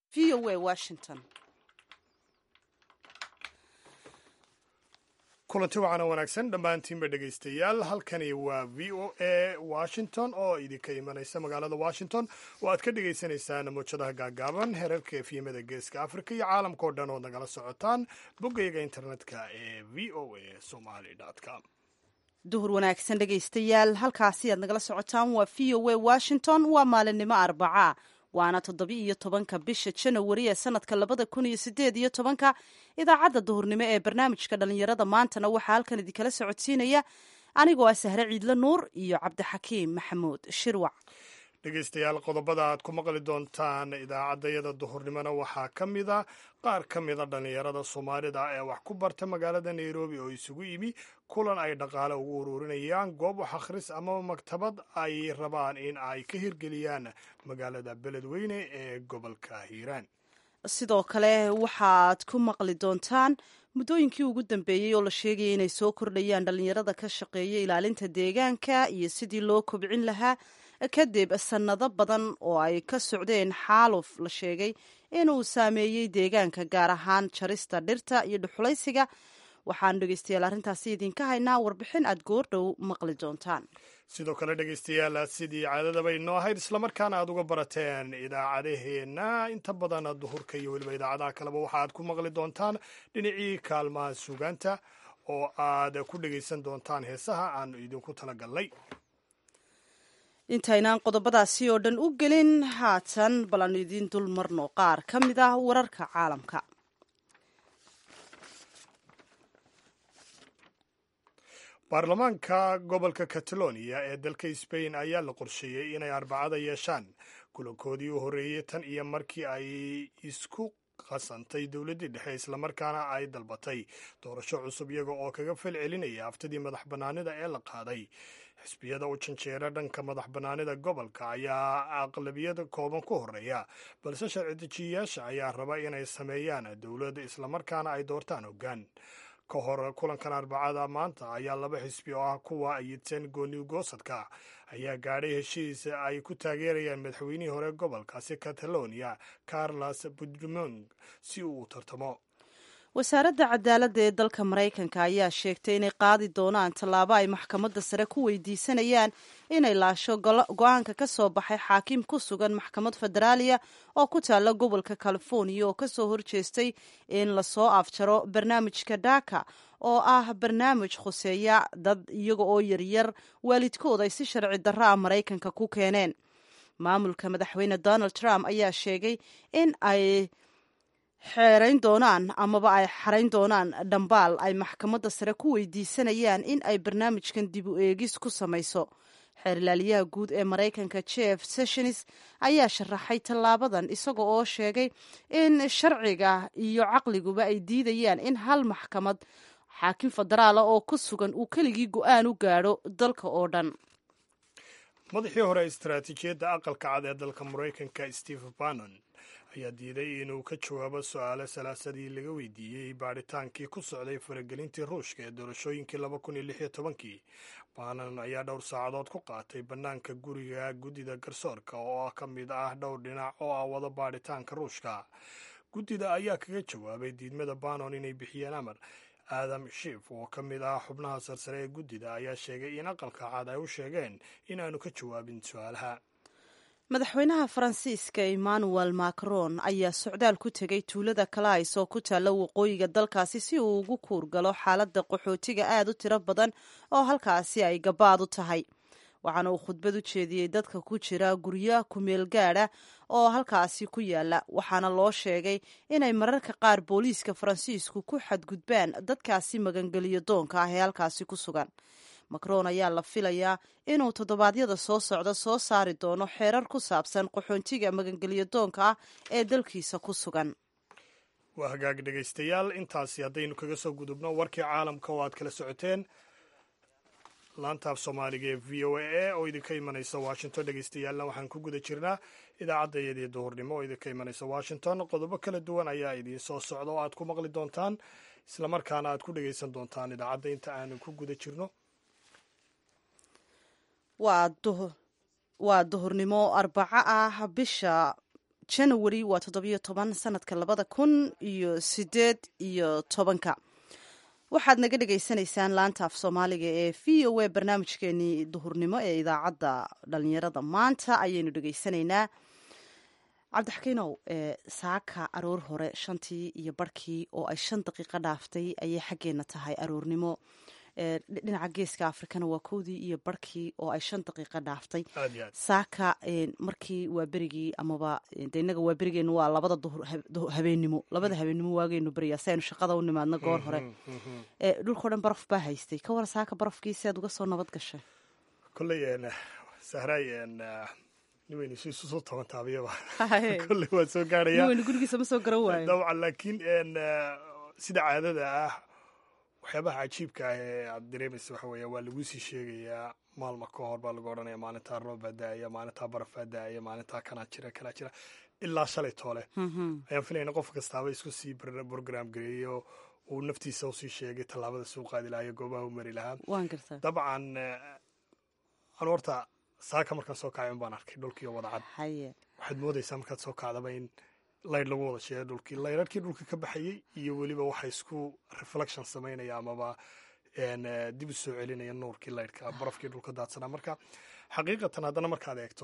v o a washington kulanti wacan oo wanaagsan dhammaantiinba dhegaystayaal halkani waa v o a washington oo idinka imanaysa magaalada washington oo aad ka dhagaysanaysaan mowjadaha gaagaaban herarka efyimada geeska africa iyo caalamka oo dhan ood nagala socotaan boggayga internetka ee v o a somaly com duhur wanaagsan dhegaystayaal halkaasi aad nagala socotaan waa v o a washington waa maalinimo arbaca waana toddobi iyo tobanka bisha janawari ee sanadka labada kun iyo sideed iyo tobanka idaacadda duhurnimo ee barnaamijka dhalinyarada maantana waxaa halkan idinkala socodsiinaya anigoo ah sahre ciidle nuur iyo cabdixakiim maxamuud shirwac dhegaystayaal qodobada aad ku maqli doontaan idaacaddayada duhurnimona waxaa ka mida qaar ka mida dhallinyarada soomaalida ee wax ku barta magaalada nairobi oo isugu yimi kulan ay dhaqaale ugu ururinayaan goob wax akhris amaba maktabad ay rabaan in ay ka hirgeliyaan magaalada beledweyne ee gobolka hiiraan sidoo kale waxaad ku maqli doontaan muddooyinkii ugu dambeeyey oo la sheegaya inay soo kordhayaan dhallinyarada ka shaqeeya ilaalinta deegaanka iyo sidii loo kobcin lahaa kadib sannado badan oo ay ka socdeen xaaluf la sheegay inuu saameeyey deegaanka gaar ahaan jarista dhirta iyo dhuxulaysiga waxaanu dhegeystayaal arrintaasi idinka haynaa warbixin aad goordhow maqli doontaan sidoo kale dhegaystayaal sidii caadadaba inoo ahayd islamarkaana aad uga barateen idaacadaheenna inta badan duhurka iyo weliba idaacadaha kaleba waxa aad ku maqli doontaan dhinacii kaalmaha suugaanta oo aad ku dhegaysan doontaan heesaha aanu idinku talagalnay intaynaan qodobadaasi oo dhan u gelin haatan bal aanu idiin dul marno qaar ka mid ah wararka caalamka baarlamaanka gobolka catalonia ee dalka sbain ayaa la qorsheeyey inay arbacada yeeshaan kulankoodii u horreeyey tan iyo markii ay isku qasantay dowladdii dhexe islamarkaana ay dalbatay doorasho cusub iyaga oo kaga fal celinaya haftadii madax bannaanida ee la qaaday xisbiyada u janjeera dhanka madax bannaanida gobolka ayaa aqlabiyada kooban ku horeeya balse sharci dejiyayaasha ayaa raba inay sameeyaan dowladda islamarkaana ay doortaan hoggaan ka hor kulankan arbacada maanta ayaa laba xisbi oo ah kuwa ayidsan gooni goosadka ayaa gaadhay heshiis ay ku taageerayaan madaxweynihii hore gobolkaasi catalonia carlos puigdemont si uu u tartamo wasaaradda cadaaladda ee dalka maraykanka ayaa sheegtay inay qaadi doonaan tallaabo ay maxkamadda sare ku weydiisanayaan inay laasho go-aanka ka soo baxay xaakim ku sugan maxkamad federaaliya oo ku taalla gobolka californiya oo kasoo horjeestay in lasoo afjaro barnaamijka dhaka oo ah barnaamij khuseeya dad iyaga oo yaryar waalidkood ay si sharci darro ah maraykanka ku keeneen maamulka madaxweyne donald trump ayaa sheegay in ay xeerayn doonaan amaba ay xarayn doonaan dhambaal ay maxkamadda sare ku weydiisanayaan in ay barnaamijkan dib u eegis ku samayso xeerlaaliyaha guud ee maraykanka jeff sessions ayaa sharaxay tallaabadan isaga oo sheegay in sharciga iyo caqliguba ay diidayaan in hal maxkamad xaakim federaala oo ku sugan uu keligii go-aan u gaadho dalka oo dhan madaxii hore istaraatiijiyadda aqalka cad ee dalka maraykanka steve bannon ayaa diiday inuu ka jawaabo su-aalo salaasadii laga weydiiyey baadhitaankii ku socday faragelintii ruushka ee doorashooyinkii laba kun iyo lix iyo tobankii bannon ayaa dhowr saacadood ku qaatay bannaanka guriga guddida garsoorka oo ka mid ah dhowr dhinac oo ah wada baadhitaanka ruushka guddida ayaa kaga jawaabay diidmada bannon inay bixiyeen amar aadam shiif oo ka mid ah xubnaha sarsare ee guddida ayaa sheegay in aqalka cad ay u sheegeen inaanu ka jawaabin su-aalaha madaxweynaha faransiiska emmanuel macron ayaa socdaal ku tegay tuulada calais oo ku taalla waqooyiga dalkaasi si uu ugu kuurgalo xaaladda qaxootiga aad u tiro badan oo halkaasi ay gabaad u tahay waxaana uu khudbad u jeediyey dadka ku jira guryo kumeel gaadha oo halkaasi ku yaala waxaana loo sheegay inay mararka qaar booliiska faransiisku ku xadgudbaan dadkaasi magangeliyo doonka ah ee halkaasi ku sugan macron ayaa la filayaa inuu toddobaadyada soo socda soo saari doono xeerar ku saabsan qaxoontiga magangelyo doonka ah ee dalkiisa ku sugan waa hagaag dhegaystayaal intaasi haddaynu kaga soo gudubno warkii caalamka oo aad kala socoteen laantaaf soomaaliga ee v o a oo idinka imanaysa washington dhegaystayaalna waxaan ku guda jirnaa idaacaddayadii duhurnimo oo idinka imanaysa washington qodobo kala duwan ayaa idiin soo socda oo aad ku maqli doontaan islamarkaana aad ku dhegaysan doontaan idaacadda inta aanu ku guda jirno waa duhurnimo arbaco ah bisha janawari waa toddobiyo toban sanadka labada kun iyo sideed iyo tobanka waxaad naga dhagaysanaysaan laanta af soomaaliga ee v o a barnaamijkeenii duhurnimo ee idaacadda dhalinyarada maanta ayaynu dhegaysanaynaa cabdixakiinow saaka aroor hore shantii iyo barhkii oo ay shan daqiiqo dhaaftay ayay xaggeena tahay aroornimo dhinaca geeska afrikana waa kowdii iyo barhkii oo ay shan daqiiqo dhaaftay saaka markii waa berigii amaba de innaga waa berigeenu waa labada duhur habeenimo labada habeenimo waageynu beriyaa si aynu shaqada u nimaadno goor hore dhulkao dhan baraf baa haystay ka war saaka barafkii si aad uga soo nabad gashay kolley sahraay niweynu si isu soo toban taabiyaba kolley waa soo gaaraya niweynu gurigiisa ma soo garan waayo dabcan laakiin sida caadada ah waxyaabaha cajiibka ah ee aad dareemaysa waxa weeya waa laguu sii sheegayaa maalma ka hor baa lagu odhanaya maalintaa roob baa da-aya maalintaa baraf baa da-aya maalintaa kanaa jira kanaa jira ilaa shalay toole ayaan filayna qof kastaaba isku sii brogram gareeyo uu naftiisa usii sheegay tallaabada suu qaadi lahaa iyo goobaha u mari lahaa dabcan anu horta saaka markaan soo kacay un baan arkay dhulkiiyo wadacad waxaad moodaysaa markaad soo kacdaba in laydh lagu wada sheegay dhulkii laydharkii dhulka ka baxayey iyo weliba waxa isku reflection samaynaya amaba dib u soo celinaya nuurkii laydhka barafkii dhulka daadsanaa marka xaqiiqatan haddana markaad eegto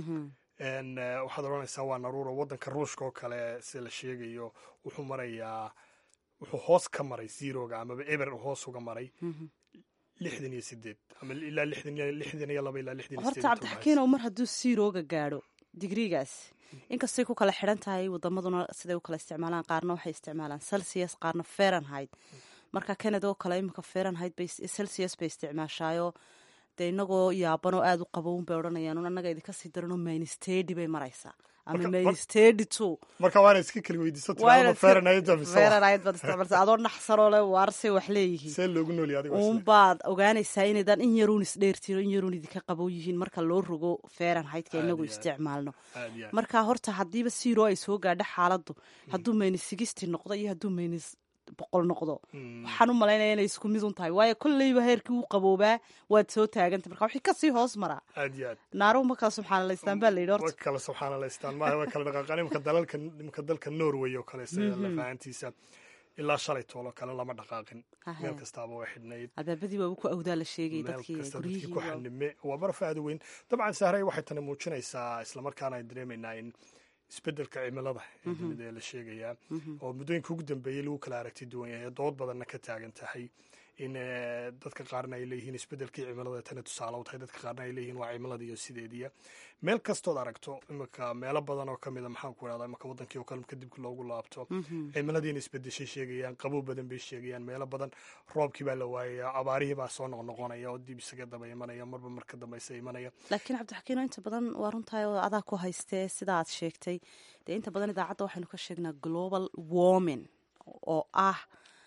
waxaad odhanaysaa waa naruuro waddanka ruushka oo kale sida la sheegayo wuxuu marayaa wuxuu hoos ka maray zeroga amaba eber hoos uga maray lixdan iyo sideed ama ilaa lixdan iyo laba ilaa lixdan iyo horta cabdixakiinow mar hadduu zeroga gaadho digrigaas inkastay ku kala xidhan tahay wadamaduna siday u kala isticmaalaan qaarna waxay isticmaalaan celsius qaarna fahrenheit marka canada oo kale iminka fahrenheit bay celsius bay isticmaashaayo dee inagoo yaabanoo aada u qabown bay odhanayaan un annaga idinka sii daranoo minstedi bay maraysaa ama minstedi two marka waana iska kala weydiisata fahrenheit fahrenheit baad isticmaalsa adoo naxsanoo le waarsay wax leeyihiin see loogu noolya adiga uun baad ogaanaysaa inaydaan in yaruun isdheertiin oo in yaruun idinka qabow yihiin marka loo rogo fahrenheitka inagu isticmaalno marka horta haddiiba siro ay soo gaadho xaaladdu hadduu maynis sigisti noqdo iyo hadduu maynis boqol noqdo waxaan u malaynaya inay isku mid un tahay waayo kolleyba heerkii uu qaboobaa waad soo taagantay marka wixii kasii hoos maraa aad iyo aad naaruhu ma kala subxaanalaystaan baa la yidhi horta wa kala subxaanalaystaan maaha waa kala dhaqaaqaan imika dalalka imika dalka norway oo kale sida lafahantiisa ilaa shalay toolo kale lama dhaqaaqin meel kastaaba waa xidhnayd albaabadii waaba ku awdaa la sheegay dadkii kasta dadkii ku xanime waa baraf aada weyn dabcan sahray waxay tani muujinaysaa islamarkaana ay dareemaynaa in isbedelka cimilada ee dunida ee la sheegayaa oo muddooyinka ugu dambeeyey lagu kala aragti duwan yahay dood badanna ka taagan tahay in dadka qaarna ay leeyihiin isbedelkii cimilada tana tusaale u tahay dadka qaarna ay leeyihiin waa cimilada iyo sideediya meel kastood aragto imika meelo badan oo kamida maxaan ku idhahdaa imika wadankii oo kale marka dibka loogu laabto cimiladiina isbedeshay sheegayaan qabow badan bay sheegayaan meelo badan roobkii baa la waayaya abaarihii baa soo noqnoqonaya oo dib isaga daba imanaya marba marka dambeysa imanaya laakiin cabdixakiino inta badan waa runtahay oo adaa ku haystee sida aad sheegtay dee inta badan idaacadda waxaynu ka sheegnaa global warming oo ah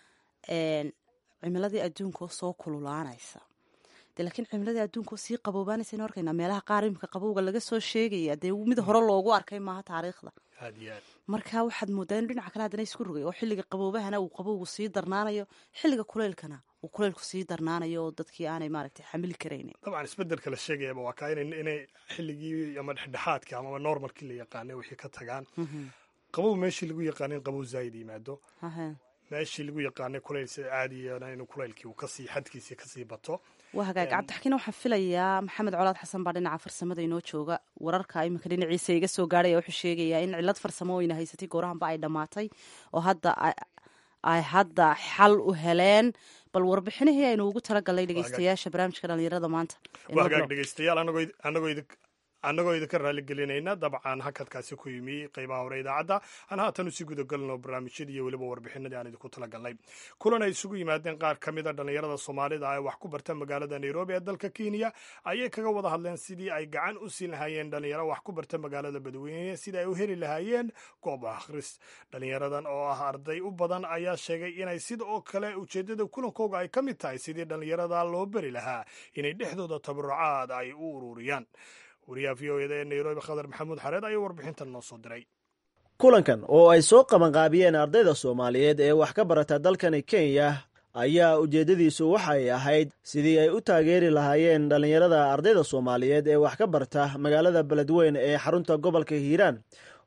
cimiladii adduunkaoo soo kululaanaysa de laakiin cimiladii adduunkaoo sii qaboobaanaysa arkaynaa meelaha qaar imika qabowga laga soo sheegaya dee mid hore loogu arkay maaha taariikhda marka waxaad moodaa inu dhinaca kale haddana isku rogay oo xilliga qaboobahana uu qabowgu sii darnaanayo xilliga kuleylkana uu kuleylku sii darnaanayo oo dadkii aanay maaragtay xamili karaynin dabcan isbedelka la sheegayaba waa kaa inay xilligii ama dhexdhexaadka amaba normalkii la yaqaanay wixii ka tagaan qabow meeshii lagu yaqaanin qabow zaayid yimaado meeshii lagu yaqaanay kulayl sida caadiyana inuu kulaylkii uu kasii xadkiisii kasii bato waa hagaag cabdixakiin waxaan filayaa maxamed colaad xasan baa dhinaca farsamada inoo jooga wararka iminka dhinaciisa iga soo gaarhaya wuxuu sheegayaa in cilad farsamo oyna haysatay goorahanba ay dhammaatay oo hadda ay hadda xal u heleen bal warbixinihii aynu ugu talagalnay dhegeystayaasha barnaamijka dhalinyarada maanta waa hagaag dhegeystayaal anagoo annagoo idinka raaligelinayna dabcan hakadkaasi ku yimi qeybaha hore idaacadda aan haatan usii gudagalno barnaamijyadii iyo weliba warbixinadii aan idinku talagalnay kulan ay isugu yimaadeen qaar ka mida dhallinyarada soomaalida ee wax ku barta magaalada nairobi ee dalka kenya ayay kaga wada hadleen sidii ay gacan u siin lahaayeen dhalinyaro wax ku barta magaalada badweyne sidii ay u heli lahaayeen goob akhris dhalinyaradan oo ah arday u badan ayaa sheegay inay sida oo kale ujeeddada kulankooga ay ka mid tahay sidii dhallinyarada loo beri lahaa inay dhexdooda tabarucaad ay u ururiyaan wariyaha v o eda ee nairobi khadar maxamuud xareed ayaa warbixintan noo soo diray kulankan oo ay soo qabanqaabiyeen ardayda soomaaliyeed ee wax ka barata dalkani kenya ayaa ujeeddadiisu waxay ahayd sidii ay u taageeri lahaayeen dhallinyarada ardayda soomaaliyeed ee wax ka barta magaalada beledweyn ee xarunta gobolka hiiraan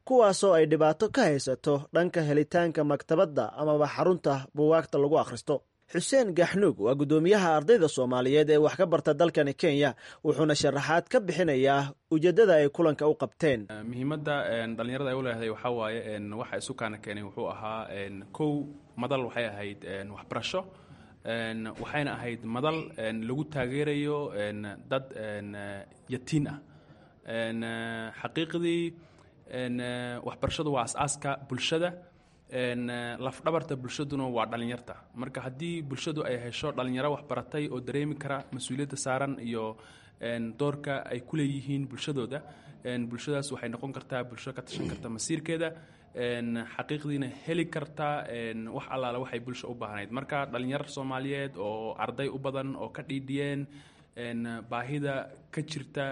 kuwaasoo ay dhibaato ka haysato dhanka helitaanka maktabadda amaba xarunta buwaagta lagu akhristo xuseen gaxnuug waa guddoomiyaha ardayda soomaaliyeed ee wax ka barta dalkani kenya wuxuuna sharaxaad ka bixinayaa ujeeddada ay kulanka u qabteen muhiimadda dhallinyarada ay u leedahay waxaa waaye waxa isu kaana keenay wuxuu ahaa kow madal waxay ahayd waxbarasho waxayna ahayd madal lagu taageerayo dad yatiin ah xaqiiqdii waxbarashadu waa as-aaska bulshada lafdhabarta bulshaduna waa dhallinyarta marka haddii bulshadu ay hesho dhallinyaro waxbaratay oo dareemi kara mas-uuliyadda saaran iyo doorka ay ku leeyihiin bulshadooda bulshadaas waxay noqon kartaa bulsho ka tashan karta masiirkeeda xaqiiqdiina heli kartaa wax allaale waxay bulsha u baahnayd marka dhallinyar soomaaliyeed oo arday u badan oo ka dhiidhiyeen baahida ka jirta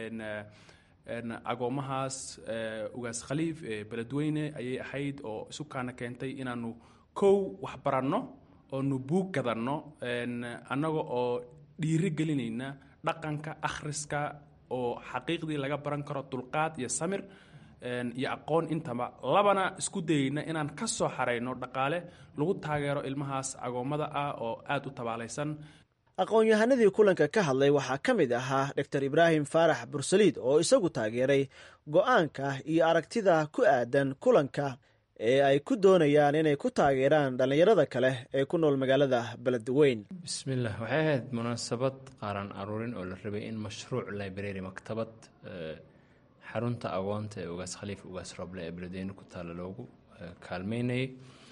agoomahaas ugaas khaliif ee beledweyne ayay ahayd oo isu kaana keentay inaanu kow wax baranno oonu buug gadanno annaga oo dhiiri gelinayna dhaqanka akhriska oo xaqiiqdii laga baran karo dulqaad iyo samir iyo aqoon intaba labana isku dayeyna inaan ka soo xarayno dhaqaale lagu taageero ilmahaas agoommada ah oo aada u tabaalaysan aqoon-yahanadii kulanka ka hadlay waxaa ka mid ahaa dor ibraahim faarax bursaliid oo isagu taageeray go-aanka iyo aragtida ku aadan kulanka ee ay ku doonayaan inay ku taageeraan dhallinyarada kale ee ku nool magaalada beledweyn bismillaah waxay ahayd munaasabad qaaran aruurin oo la rabay in mashruuc library maktabad xarunta agoonta ee ugaas khaliif ugaas roble ee beledweyne ku taalla loogu kaalmeynayay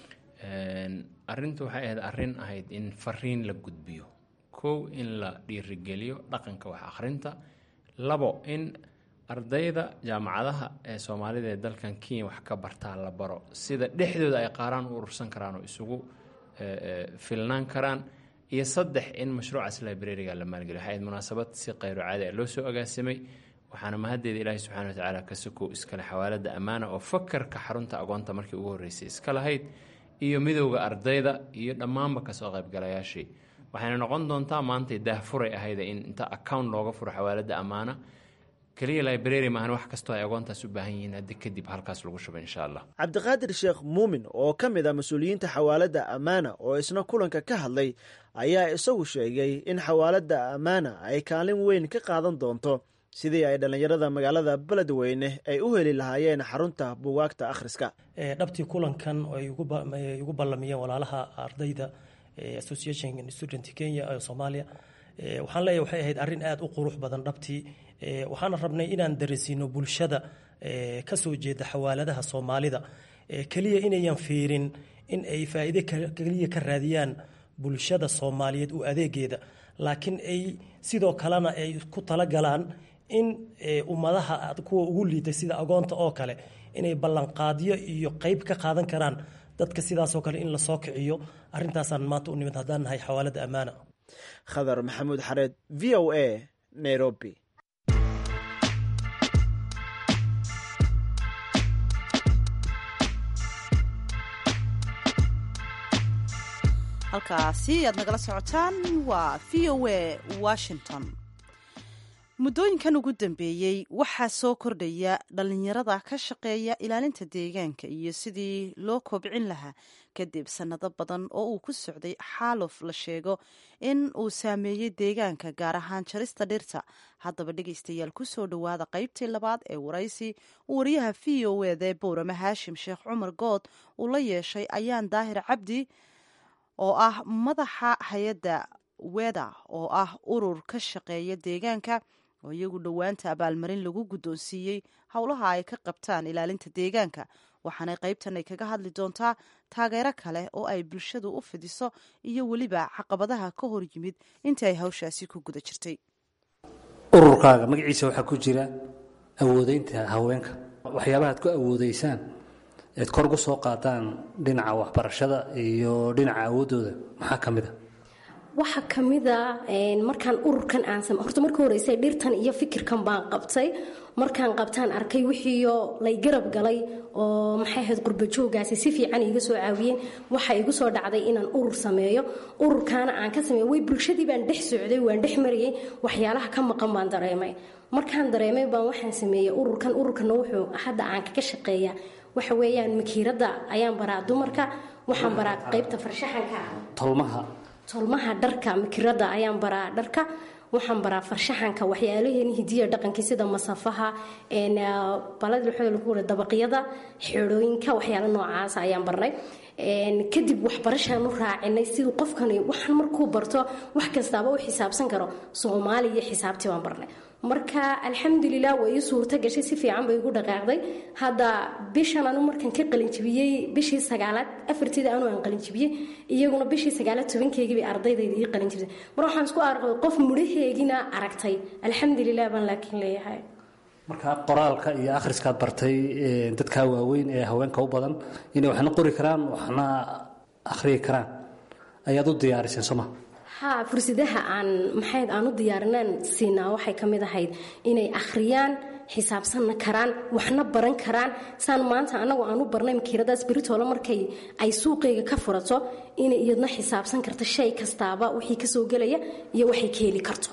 arintu waxay ahayd arrin ahayd in fariin la gudbiyo kow in la dhiirigeliyo dhaqanka wax akhrinta labo in ardayda jaamacadaha ee soomaalida ee dalkan kenya wax ka bartaa la baro sida dhexdooda ay qaaraan u urursan karaan oo isugu filnaan karaan iyo saddex in mashruucaas librariga la maalgeliyo waxay ahayd munaasabad si khayro caadi ah loo soo agaasimay waxaana mahaddeeda ilaahi subxana wa tacaala ka sokow iskale xawaalada ammaana oo fakarka xarunta agoonta markii ugu horreysay iska lahayd iyo midowda ardayda iyo dhammaanba kasoo qaybgalayaashii waxayna noqon doontaa maantay daahfuray ahayda in inta account looga furo xawaalada ammaana keliya library maahan wax kastoo ay agoontaas u baahan yihiin haddi kadib halkaas lagu shubo insha allah cabdiqaadir sheekh muumin oo ka mid ah mas-uuliyiinta xawaalada ammaana oo isna kulanka ka hadlay ayaa isagu sheegay in xawaalada ammaana ay kaalin weyn ka qaadan doonto sidii ay dhallinyarada magaalada beledweyne ay u heli lahaayeen xarunta buwaagta akhriska dhabtii kulankan ay ugu ballamiyeen walaalaha ardayda association student kenya ee soomaaliya waxaan leeyahay waxay ahayd arrin aada u qurux badan dhabtii waxaana rabnay inaan darasiino bulshada ka soo jeeda xawaaladaha soomaalida keliya inayan fiirin in ay faa'iide keliya ka raadiyaan bulshada soomaaliyeed u adeegeeda laakiin ay sidoo kalena ay ku talagalaan in ummadaha kuwa ugu liitay sida agoonta oo kale inay ballanqaadyo iyo qeyb ka qaadan karaan dadka sidaasoo kale in lasoo kiciyo arrintaasaan maanta u nimid haddaan nahay xawaalada ammaana khadar maxamuud xareed v o a nairobi halkaasi aad nagala socotaan waa v o a washington muddooyinkan ugu dambeeyey waxaa soo kordhaya dhallinyarada ka shaqeeya ilaalinta deegaanka iyo sidii loo kobcin lahaa kadib sannado badan oo uu ku socday xaaluf la sheego in uu saameeyey deegaanka gaar ahaan jarista dhirta haddaba dhegaystayaal kusoo dhowaada qaybtii labaad ee waraysi uu wariyaha v o eda ee bowrame haashim sheekh cumar good uu la yeeshay ayaan daahir cabdi oo ah madaxa hay-adda weda oo ah urur ka shaqeeya deegaanka oo iyagu dhowaanta abaalmarin lagu guddoonsiiyey howlaha ay ka qabtaan ilaalinta deegaanka waxaanay qaybtan ay kaga hadli doontaa taageero kale oo ay bulshadu u fidiso iyo weliba caqabadaha ka hor yimid intii ay hawshaasi ku guda jirtay ururkaaga magaciisa waxaa ku jira awoodeynta haweenka waxyaabaha ad ku awoodeysaan eed kor gu soo qaadaan dhinaca waxbarashada iyo dhinaca awooddooda maxaa ka mid a waxaa kamida markaan ururkan aan sam horta marka horeysa dhirtan iyo fikirkan baan qabtay markaan qabtaan arkay wixiiyo lay garab galay oo maxay ahayd qurbajoogaasi si fiican iga soo caawiyeen waxaa igu soo dhacday inaan urur sameeyo ururkaana aan ka sameeyo way bulshadii baan dhex socday waan dhex marayay waxyaalaha ka maqan baan dareemay markaan dareemay baan waxaan sameeyey ururkan ururkana wuxuu hadda aan kaga shaqeeyaa waxa weeyaan makiiradda ayaan baraa dumarka waxaan baraa qaybta farshaxanka tolmaha tolmaha dharka makiradda ayaan baraa dharka waxaan baraa farshaxanka waxyaalaheen hidiya dhaqankii sida masafaha balad dabaqyada xeedhooyinka waxyaalo noocaas ayaan barnay kadib waxbarashaan u raacinay siduu qofkani waxaan markuu barto wax kastaaba u xisaabsan karo soomaali iyo xisaabtii baan barnay marka alxamdulilah waa ii suurto gashay si fiican bay igu dhaqaaqday hadda bishan anu markan ka qalinjibiyey bishii sagaalaad afarteeda anu aan qalinjibiyey iyaguna bishii sagaalaad tobankeygii bay ardaydayda ii qalinjibtay mar waxaan isku arkay qof mudhaheegina aragtay alxamdulilah baan laakiin leeyahay marka qoraalka iyo akhriskaad bartay dadkaa waaweyn ee haweenka u badan inay waxna qori karaan waxna akhriyi karaan ayaad u diyaariseen sooma ha fursadaha aan maxayd aan u diyaarinaan siinaa waxay ka mid ahayd inay akhriyaan xisaabsanna karaan waxna baran karaan saan maanta anagu aan u barnay makiiradaas beritoole markay ay suuqayga ka furato inay iyadna xisaabsan karto shay kastaaba wixii kasoo gelaya iyo waxay ka heli karto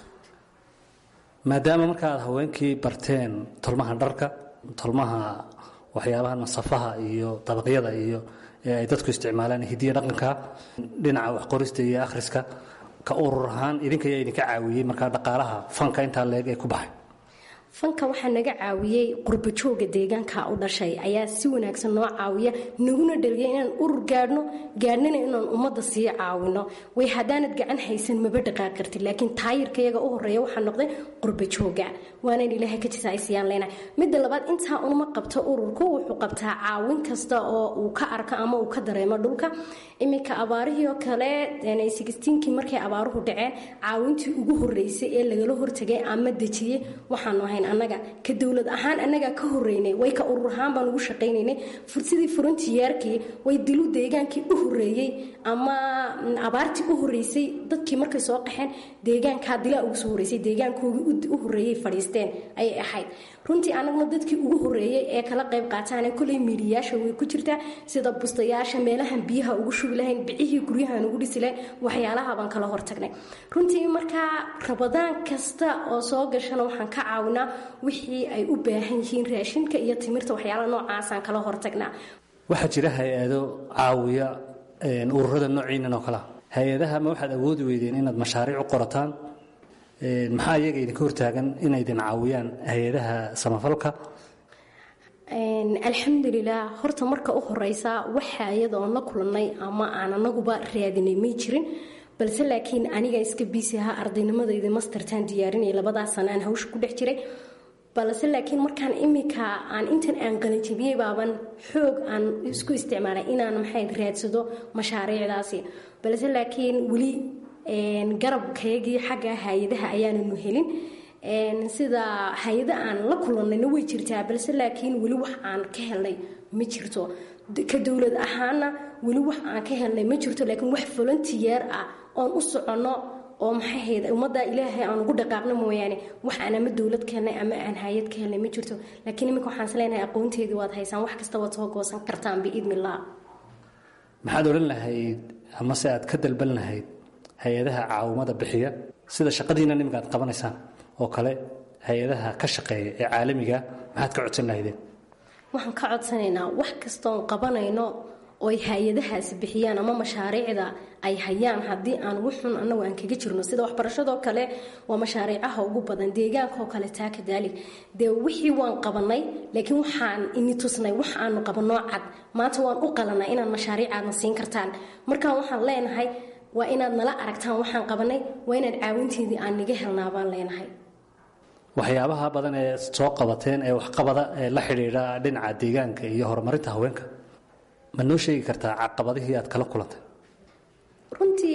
maadaama marka aad haweenkii barteen tolmaha dharka tolmaha waxyaabaha nasafaha iyo dabaqyada iyo ee ay dadku isticmaalaan hidiya dhaqanka dhinaca waxqorista iyo akhriska ka urur ahaan idinka ayaa idinka caawiyey markaa dhaqaalaha fanka intaa leeg ee ku baxay fanka waxaa naga caawiyey qurbajooga deegaanka u dhashay ayaa si wanaagsan noo caawiya naguna dhaliya inaan urur gaadhno gaadhnana inaan ummadda sii caawino way haddaanad gacan haysan maba dhaqaaq kartid laakiin taayirkayaga u horeeya waxaa noqday qurbajooga waanaan ilaahay ka jisaysiyaan leenahay midda labaad intaa unuma qabto ururku wuxuu qabtaa caawin kasta oo uu ka arko ama uu ka dareemo dhulka iminka abaarihii oo kale kii markay abaaruhu dhaceen caawintii ugu horeysay ee lagala hortagay ama dejiyey waxaanu ahayn annaga ka dowlad ahaan annagaa ka horeynay way ka urur ahaan baan ugu shaqaynaynay sidii frontiyeerkii way dilu deegaankii u horeeyey ama abaartii u horeysay dadkii markay soo qaxeen deegaankaa dilaa ugu soo horeysay deegaankoogii u horeeyey fadhiisteen ayay ahayd runtii annaguna dadkii ugu horeeyey ee kala qayb qaataane koley miidiyayaasha way ku jirtaa sida bustayaasha meelahan biyaha ugu shubi lahayn bicihii guryahan ugu dhisi lahayn waxyaalaha baan kala hortagnay runtii markaa rabadaan kasta oo soo gashana waxaan ka caawinaa wixii ay u baahan yihiin raashinka iyo timirta waxyaalaha noocaasaan kala hortagnaa waxaa jira hay-ado caawiya ururada noociinan oo kalea hay-adaha ma waxaad awoodi weydeen inaad mashaariic u qorataan maxaa iyaga idinka hortaagan inay idin caawiyaan hay-adaha samafalka alxamdulilah horta marka u horeysa waxa iyadoon la kulannay ama aan anaguba raadinay may jirin balse laakiin aniga iska biisi ahaa ardaynimadayda mastertaan diyaarinaya labadaas sana aan hawsha ku dhex jiray balse laakiin markaan imika aan intan aan qalinjabiyey baaban xoog aan isku isticmaalay inaan maxay raadsado mashaariicdaasi balse laakiin weli garabkaygii xagga hay-adaha ayaananu helin sida hay-ada aan la kulannayna way jirtaa balse laakiin weli wax aan ka helnay ma jirto ka dowlad ahaana weli wax aan ka helnay ma jirto laakiin wax volunteer ah oon u soconno oo maxay hayd ummadda ilaahay aan ugu dhaqaaqno mooyaane wax aan ama dowlad ka helnay ama aan hay-ad ka helnay ma jirto laakiin iminka waxaan isleenahay aqoonteedii waad haysaan wax kasta waad soo goosan kartaan biidnillah maxaad odhan lahayd amase aad ka dalban lahayd hay-adaha caawimada bixiya sida shaqadiina niminka aad qabanaysaan oo kale hay-adaha ka shaqeeya ee caalamiga maxaad ka codsan lahaydeen waxaan ka codsanaynaa wax kastoon qabanayno oy hay-adahaasi bixiyaan ama mashaariicda ay hayaan haddii aan wuxun annagu aan kaga jirno sida waxbarashadoo kale waa mashaariicaha ugu badan deegaankaoo kale taa kadaalik dee wixii waan qabanay laakiin waxaan ini tusnay wax aanu qabanoo cad maanta waan u qalanaa inaad mashaariicaadna siin kartaan markaan waxaan leenahay waa inaad nala aragtaan waxaan qabanay waa inaad caawinteedii aan niga helnaa baan leenahay waxyaabaha badan ee soo qabateen ee waxqabada ee la xidhiidha dhinaca deegaanka iyo horumarinta haweenka ma noo sheegi kartaa caqabadihii aad kala kulantay runtii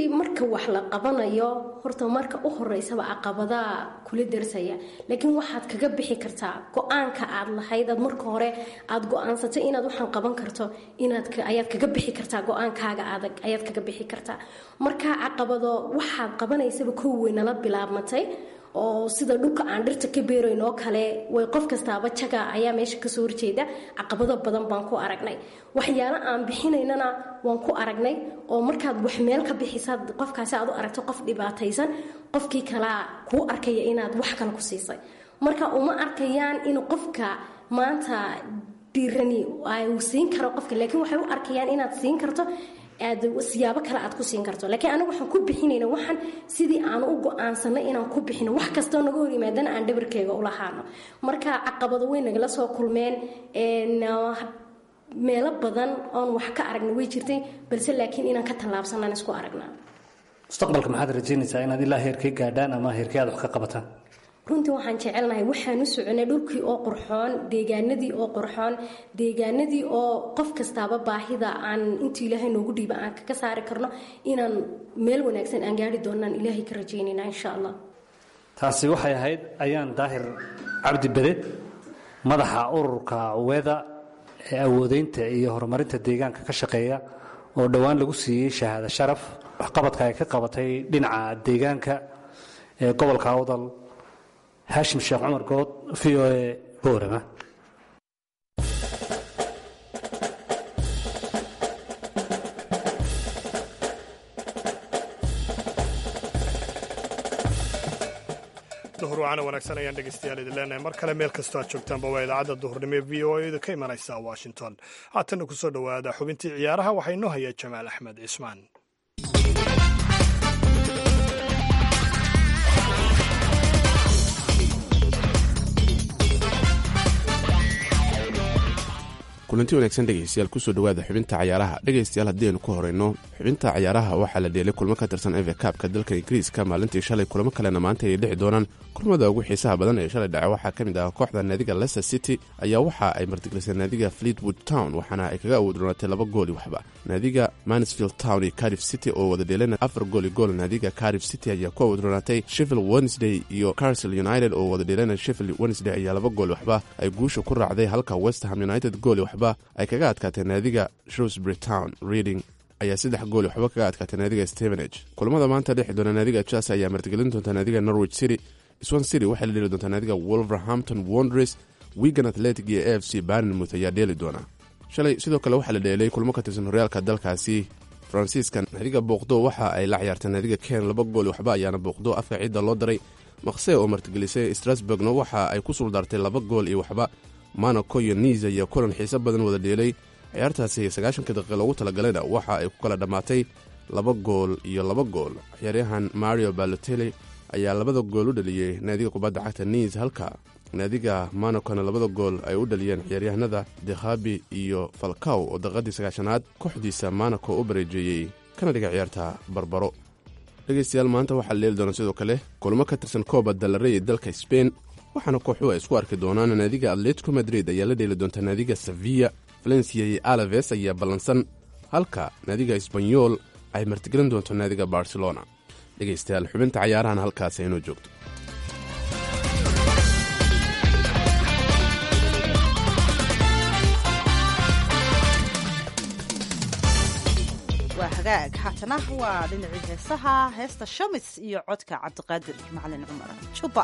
runtii marka wax la qabanayo horta marka u horeysaba caqabadaa kula darsaya laakiin waxaad kaga bixi kartaa go-aanka aad lahayd aad marka hore aad go-aansatay inaad waxaan qaban karto inaad ayaad kaga bixi kartaa go-aankaaga adag ayaad kaga bixi kartaa marka caqabado waxaad qabanaysaba kow weynala bilaabmatay oo sida dhulka aan dhirta ka beerayn oo kale way qof kastaaba jaga ayaa meesha kasoo horjeeda caqabado badan baan ku aragnay waxyaalo aan bixinaynana waan ku aragnay oo markaad wax meel ka bixisaad qofkaasi aad u aragto qof dhibaataysan qofkii kalea kuu arkaya inaad wax kale ku siisay marka uma arkayaan in qofka maanta dhiirani uu siin karo qofka laakiin waxay u arkayaan inaad siin karto aad siyaabo kale aad ku siin karto laakiin anigu waxaan ku bixinayna waxaan sidii aan u go-aansanay inaan ku bixino wax kastoo naga hor yimaadana aan dhabarkeyga ulahaano marka caqabado way nagala soo kulmeen meelo badan oon wax ka aragna way jirtay balse laakiin inaan ka tallaabsanaan isku aragnaa mustaqbalka maxaad rajaynaysaa inaad ilaa heerkay gaadhaan ama heerkay aad wax ka qabataan runtii waxaan jecelnahay waxaan u soconay dhulkii oo qurxoon deegaanadii oo qurxoon deegaanadii oo qof kastaaba baahida aan intuu ilaahay noogu dhiiba aan kaga saari karno inaan meel wanaagsan aan gaari doonaan ilaahay ka rajaynayna insha allah taasi waxay ahayd ayaan daahir cabdi bede madaxa ururka weeda ee awoodeynta iyo horumarinta deegaanka ka shaqeeya oo dhowaan lagu siiyey shahaado sharaf waxqabadka ay ka qabatay dhinaca deegaanka ee gobolka awdal haashim sheekh cumar good v o e boorama duhur wacana wanaagsan ayaan dhegeystayaal idin leenahay mar kale meel kastoo aad joogtaanba waa idaacadda duhurnimo ee v o e da ka imanaysa washington haatanna kusoo dhowaada xubintii ciyaaraha waxaa inoo haya jamaal axmed cismaan kulanti wanaagsan dhegeystayaal kusoo dhowaada xubinta cayaaraha dhegeystayaal haddii aynu ku horeyno xubinta cayaaraha waxaa la dheelay kulmo ka tirsan eve kaabka dalka ingiriiska maalintii shalay kulamo kalena maanta ay dhici doonaan kulmada ugu xiisaha badan ee shalay dhace waxaa ka mid ah kooxda naadiga leicester city ayaa waxa ay martigelisay naadiga fleetwood town waxaana ay kaga awoodroonatay laba gooli waxba naadiga mansfield town iyo carif city oo wada dheelana afar gooli gool naadiga carif city ayaa ku awoodroonatay sheffield wednesday iyo carsel united oo wada dheelana sheffield wednesday ayaa laba gooli waxba ay guusha ku raacday halka westham united gooli waxba ay kaga adkaatay naadiga shrewsbury town reading ayaa saddex gooli waxba kaga adkaatay naadiga stevenage kulamada maanta dhexi doona naadiga chelsea ayaa martigelin doonta naadiga norwich city swan city waxay la dheeli doontaa naadiga wolverhampton wondres wigan athletic iyo a f c barnmouth ayaa dheeli doona shalay sidoo kale waxaa la dheelay kulmo ka tirsan horyaalka dalkaasi faransiiska naadiga booqdo waxa ay la ciyaartay naadiga ken laba gooli waxba ayaana booqdo afka cidda loo daray maqse oo martigelisay strasburgna waxa ay ku suldaartay laba gool iyo waxba monaco iyo niza iyo kulan xiise badan wada dheelay ciyaartaasi sagaashanka daqiiqa loogu talagalayna waxa ay ku kala dhammaatay laba gool iyo laba gool ciyaaryahan mario balotelli ayaa labada gool u dhaliyey naadiga kubadda cagta niis halka naadiga monacona labada gool ay u dhaliyeen ciyaaryahanada dekhabi iyo falkaw oo daqiiqadii sagaashanaad kooxdiisa monaco u bareejeeyey kana dhiga ciyaarta barbaro dhegeystayaal maanta waxaa la leeli doona sidoo kale kulmo ka tirsan kooba dalarey ee dalka sbain waxaana kooxuhu ay isku arki doonaan naadiga atletico madrid ayaa la dheeli doonta naadiga sevilla valencia iyo alaves ayaa ballansan halka naadiga esbanyol ay martigelin doonto naadiga barcelona dhegeystayaal xubinta cayaarahan halkaas inoo joogto waa hagaag haatana waa dhinacii heesaha heesta shamis iyo codka cabdiqaadir macalin cumar juba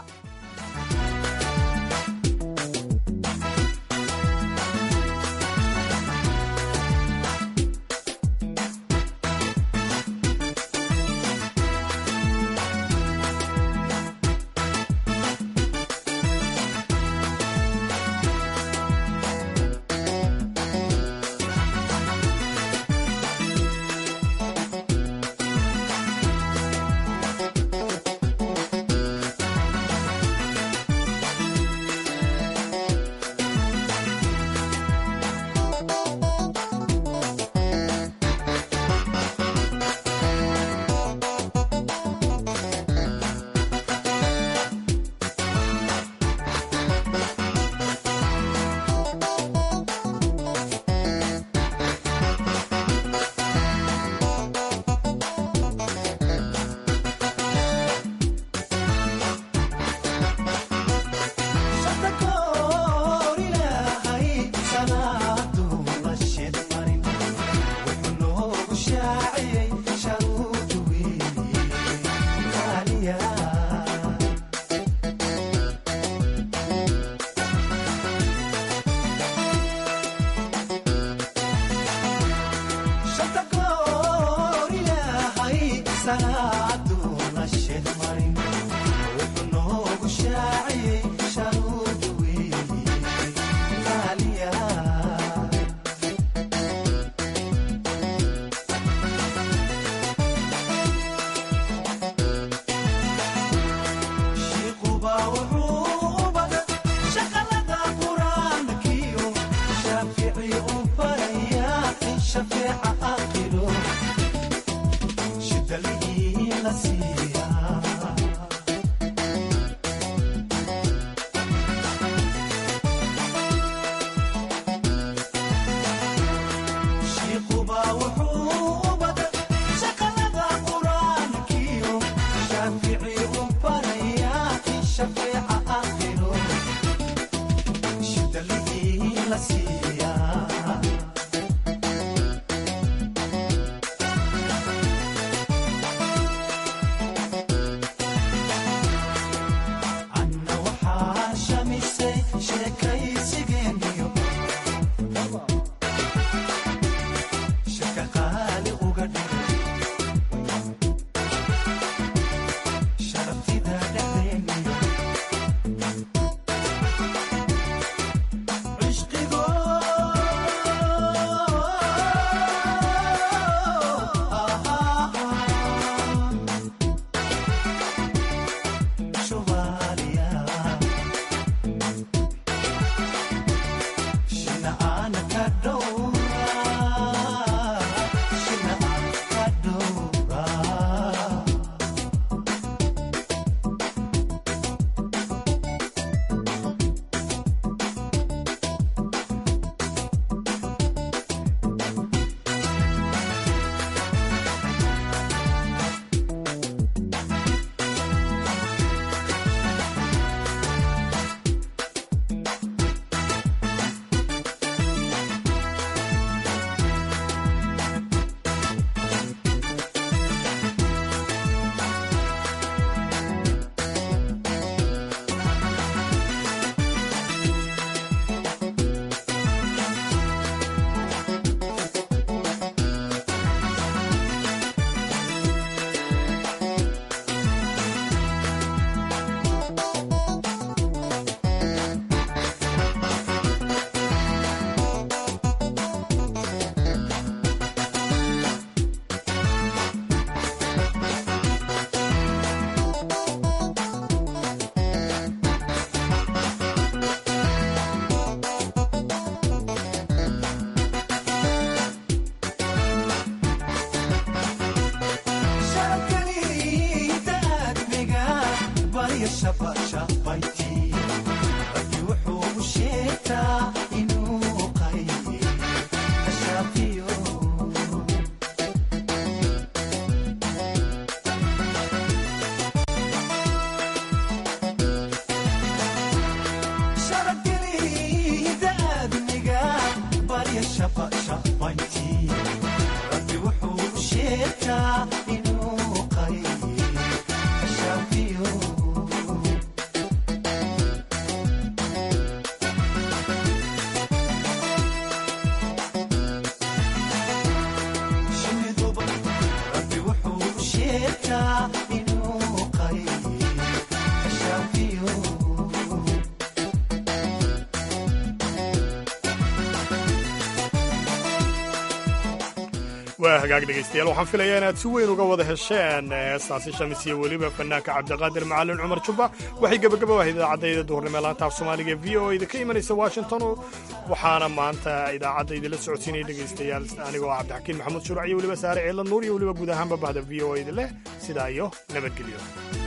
waa hagaag dhegaystayaal waxaan filayaa inaad si weyn uga wada hesheen heestaasi shamis iyo weliba fanaanka cabdiqaadir macalin cumar jubba waxay gebagabo ahayd idaacadayda duhurnimo laanta af soomaaliga v o da ka imanaysa washington waxaana maanta idaacadda idinla socodsiinaya dhegaystayaal anigoo ah cabdixakiin maxamuud shuruuc iyo weliba saare ceela nuur iyo weliba guud ahaanba bahda v o da leh sidaa iyo nabadgelyo